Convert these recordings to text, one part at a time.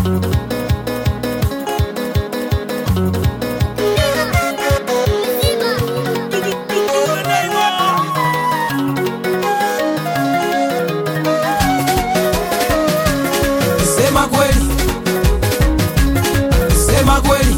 Sema kweli, sema kweli,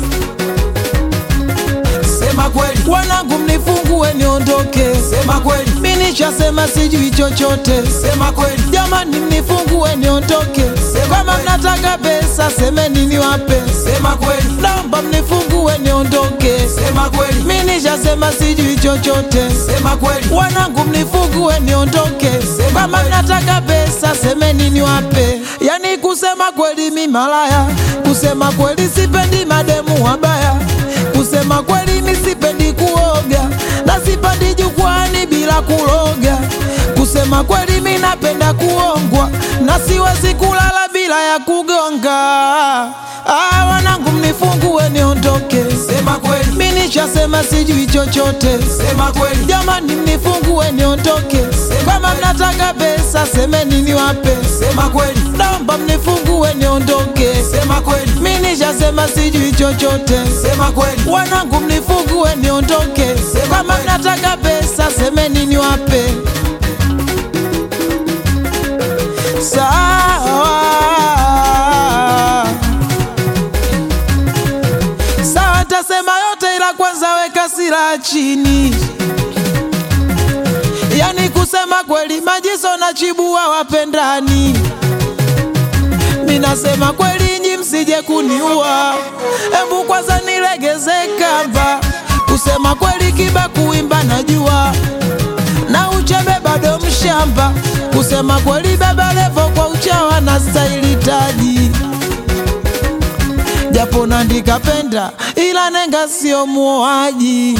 sema kweli, Wanangu mnifungue niondoke, sema kweli, mi nishasema sijui chochote. sema kweli, Jamani mnifungue niondoke, Sema kama kweli. mnataka pesa semeni niwape. sema kweli, Naomba mnifungue niondoke, sema kweli, mi nishasema sijui chochote. sema kweli, Wanangu mnifungue niondoke, Sema kama kweli. mnataka pesa semeni niwape. Yani kusema kweli mi malaya, kusema kweli sipendi mademu wabaya, kusema kweli mi sipendi kuoga na sipendi jukwani bila kuloga. Kusema kweli mi napenda kuongwa na siwezi kulala bila ya kugonga. Ah, wanangu mnifungue niondoke, sema kweli, mi nishasema sijui chochote. sema kweli, Jamani mnifungue niondoke, kama mnataka pesa semeni niwape. sema kweli, Naomba mnifungue niondoke, sema kweli, mi nishasema sijui chochote. sema kweli, Wanangu mnifungue niondoke, kama kweli. mnataka pesa semeni niwape. Sawa sawa, tasema yote, ila kwanza weka silaha chini. Yani kusema kweli, Majiso na Chibua wapendani. Minasema kweli, nyi msije kuniua, hebu kwanza nilegeze kamba. Kusema kweli, Kiba kuimba najua, na uchebe bado mshamba. Kusema kweli, Baba Levo kwa uchawa na staili taji japo nandika penda ila nenga sio muoaji.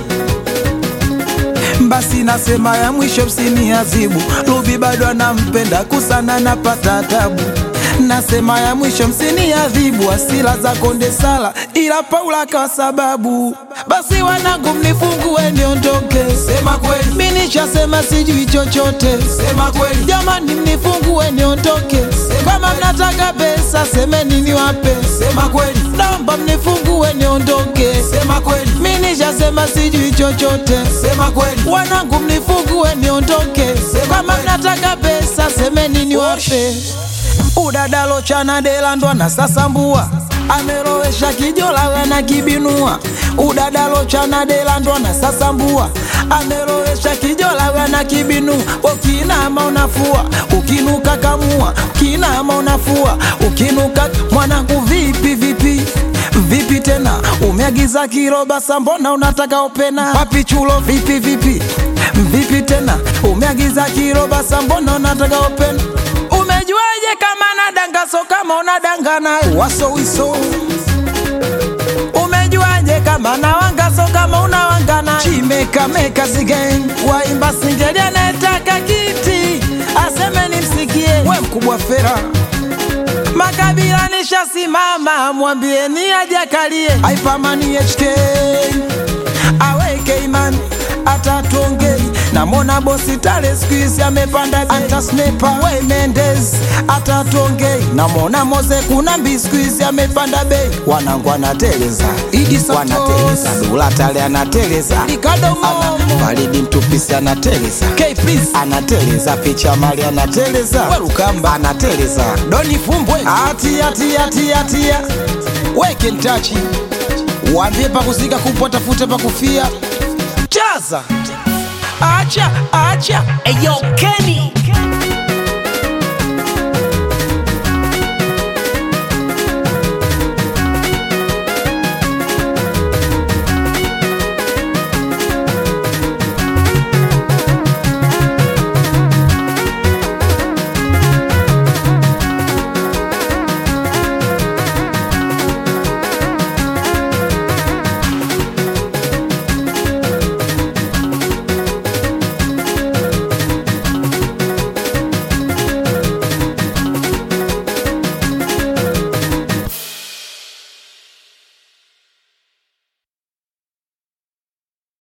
Basi nasema ya mwisho msiniazibu, Ruby bado anampenda kusana napata tabu. Nasema ya mwisho msiniadhibu, asila za konde sala, ila Paula kwa sababu. Basi wanangu mnifungue niondoke, sema kweli, mi nishasema sijui chochote. sema kweli, Jamani mnifungue niondoke, kama mnataka pesa semeni niwape. sema kweli, Naomba mnifungue niondoke, sema kweli, mi nishasema sijui chochote. sema kweli, Wanangu mnifungue niondoke, kama mnataka pesa semeni niwape. Udadalo chana delandwa na sasambua amerowesha kijola wena kibinua udadalo chana delandwa na sasambua amerowesha kijola wena kibinua ukinama unafua ukinuka kamua ukinama unafua ukinuka mwanangu vipi vipi vipi tena umeagiza kiroba sambona unataka opena wapi chulo vipi vipi vipi tena umeagiza kiroba sambona unataka opena umejuaje kama nadanga so kama unadanga naye wasowiso umejuaje kama nawanga so kama unawanga naye chimekameka sigen waimba singeli anayetaka kiti aseme nimsikie we mkubwa fera makabila nishasimama mwambieni ajakalie aipamani HK aweke imani atatuongei namona bosi tale skuizi amepanda antasnepa we Mendes atatuongei namona Moze kuna mbi skuizi amepanda bei wanangu anateleza Idi Santos wanateleza dula tale anateleza Ricardo Momo Ana- Faridi mtupisi anateleza K Prince anateleza picha mali anateleza Werukamba. anateleza Doni Fumbwe atia tia tia tia weke ntachi waambie pakusika kupwa tafute pakufia chaza acha acha Eyo Kenny